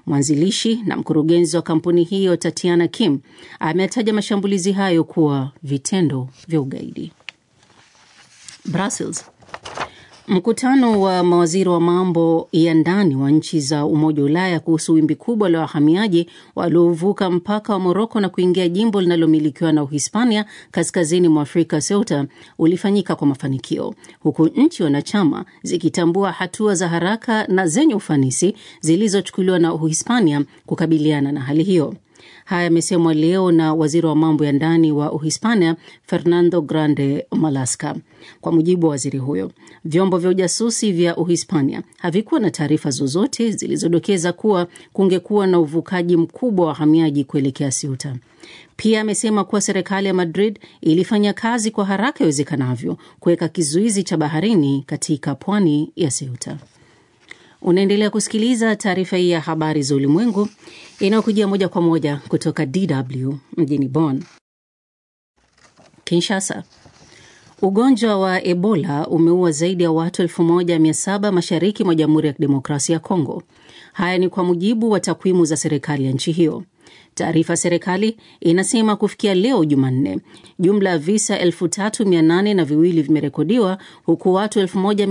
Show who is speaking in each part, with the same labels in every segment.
Speaker 1: Mwanzilishi na mkurugenzi wa kampuni hiyo Tatiana Kim ametaja mashambulizi hayo kuwa vitendo vya ugaidi. Brussels. Mkutano wa mawaziri wa mambo ya ndani wa nchi za Umoja wa Ulaya kuhusu wimbi kubwa la wahamiaji waliovuka mpaka wa Moroko na kuingia jimbo linalomilikiwa na Uhispania kaskazini mwa Afrika, Ceuta, ulifanyika kwa mafanikio, huku nchi wanachama zikitambua hatua za haraka na zenye ufanisi zilizochukuliwa na Uhispania kukabiliana na hali hiyo. Haya yamesemwa leo na waziri wa mambo ya ndani wa Uhispania, Fernando Grande Malaska. Kwa mujibu wa waziri huyo, vyombo vya ujasusi vya Uhispania havikuwa na taarifa zozote zilizodokeza kuwa kungekuwa na uvukaji mkubwa wa wahamiaji kuelekea Ceuta. Pia amesema kuwa serikali ya Madrid ilifanya kazi kwa haraka iwezekanavyo kuweka kizuizi cha baharini katika pwani ya Ceuta. Unaendelea kusikiliza taarifa hii ya habari za ulimwengu inayokujia moja kwa moja kutoka DW mjini Bonn. Kinshasa. Ugonjwa wa Ebola umeua zaidi ya watu 1700 mashariki mwa Jamhuri ya Kidemokrasia ya Kongo. Haya ni kwa mujibu wa takwimu za serikali ya nchi hiyo. Taarifa ya serikali inasema kufikia leo Jumanne, jumla ya visa elfu tatu mia nane na viwili vimerekodiwa huku watu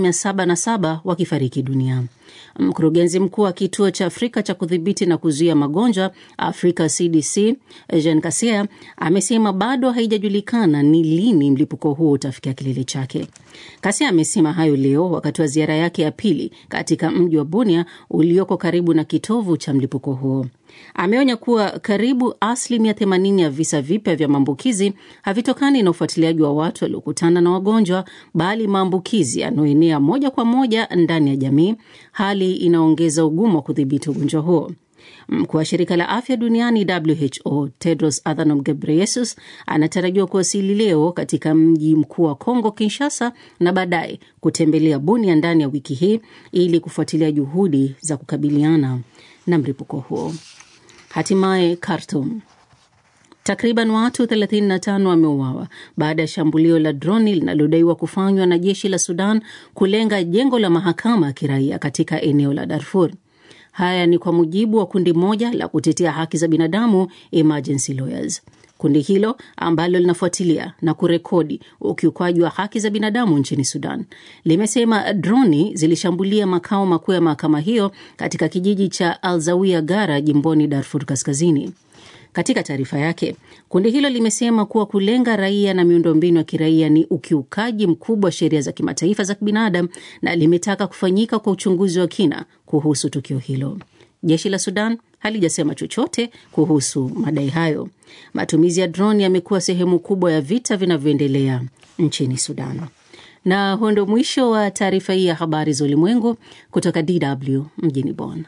Speaker 1: 1707 wakifariki dunia. Mkurugenzi mkuu wa kituo cha Afrika cha kudhibiti na kuzuia magonjwa Afrika CDC Jean Kasia amesema bado haijajulikana ni lini mlipuko huo utafikia kilele chake. Kasia amesema hayo leo wakati wa ziara yake ya pili katika mji wa Bunia ulioko karibu na kitovu cha mlipuko huo. Ameonya kuwa karibu asilimia 80 ya visa vipya vya maambukizi havitokani na ufuatiliaji wa watu waliokutana na wagonjwa, bali maambukizi yanayoenea moja kwa moja ndani ya jamii, hali inaongeza ugumu wa kudhibiti ugonjwa huo. Mkuu wa shirika la afya duniani WHO Tedros Adhanom Ghebreyesus anatarajiwa kuwasili leo katika mji mkuu wa Kongo, Kinshasa, na baadaye kutembelea Bunia ndani ya wiki hii ili kufuatilia juhudi za kukabiliana na mlipuko huo. Hatimaye Khartoum, takriban watu 35 wameuawa baada ya shambulio la droni linalodaiwa kufanywa na jeshi la Sudan kulenga jengo la mahakama ya kiraia katika eneo la Darfur. Haya ni kwa mujibu wa kundi moja la kutetea haki za binadamu Emergency Lawyers. Kundi hilo ambalo linafuatilia na kurekodi ukiukwaji wa haki za binadamu nchini Sudan limesema droni zilishambulia makao makuu ya mahakama hiyo katika kijiji cha Alzawia Gara jimboni Darfur Kaskazini. Katika taarifa yake, kundi hilo limesema kuwa kulenga raia na miundombinu ya kiraia ni ukiukaji mkubwa wa sheria za kimataifa za kibinadamu na limetaka kufanyika kwa uchunguzi wa kina kuhusu tukio hilo. Jeshi la Sudan halijasema chochote kuhusu madai hayo. Matumizi ya droni yamekuwa sehemu kubwa ya vita vinavyoendelea nchini Sudan. Na huo ndio mwisho wa taarifa hii ya habari za ulimwengu kutoka DW mjini Bonn.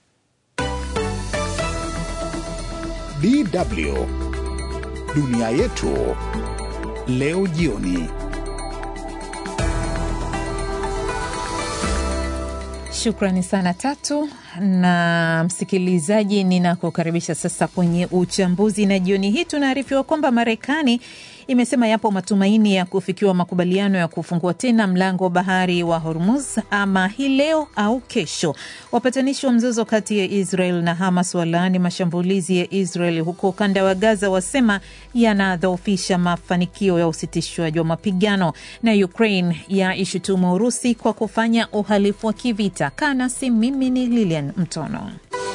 Speaker 2: DW dunia yetu leo jioni.
Speaker 3: Shukrani sana Tatu na msikilizaji, ninakukaribisha sasa kwenye uchambuzi, na jioni hii tunaarifiwa kwamba Marekani imesema yapo matumaini ya kufikiwa makubaliano ya kufungua tena mlango wa bahari wa Hormuz ama hii leo au kesho. Wapatanishi wa mzozo kati ya Israel na Hamas walaani mashambulizi ya Israel huko ukanda wa Gaza, wasema yanadhoofisha mafanikio ya usitishwaji wa mapigano, na Ukraine ya ishutumu Urusi kwa kufanya uhalifu wa kivita. Kanasi, mimi ni Lilian Mtono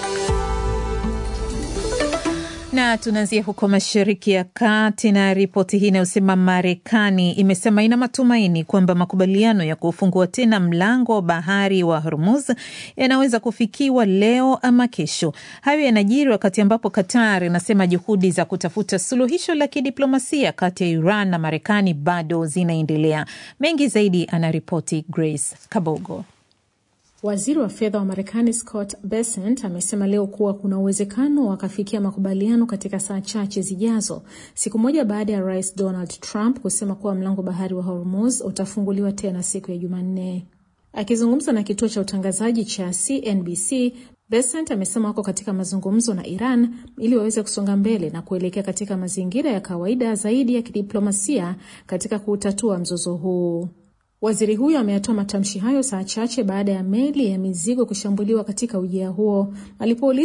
Speaker 3: na tunaanzia huko Mashariki ya Kati na ripoti hii inayosema Marekani imesema ina matumaini kwamba makubaliano ya kufungua tena mlango wa bahari wa Hormuz yanaweza kufikiwa leo ama kesho. Hayo yanajiri wakati ambapo Qatar inasema juhudi za kutafuta suluhisho la kidiplomasia kati ya Iran na Marekani bado zinaendelea. Mengi zaidi anaripoti Grace Kabogo.
Speaker 4: Waziri wa fedha wa Marekani Scott Bessent amesema leo kuwa kuna uwezekano wakafikia makubaliano katika saa chache zijazo, siku moja baada ya Rais Donald Trump kusema kuwa mlango bahari wa Hormuz utafunguliwa tena siku ya Jumanne. Akizungumza na kituo cha utangazaji cha CNBC, Bessent amesema wako katika mazungumzo na Iran ili waweze kusonga mbele na kuelekea katika mazingira ya kawaida zaidi ya kidiplomasia katika kuutatua mzozo huu. Waziri huyo ameyatoa matamshi hayo saa chache baada ya meli ya mizigo kushambuliwa katika ujia huo. Alipouliza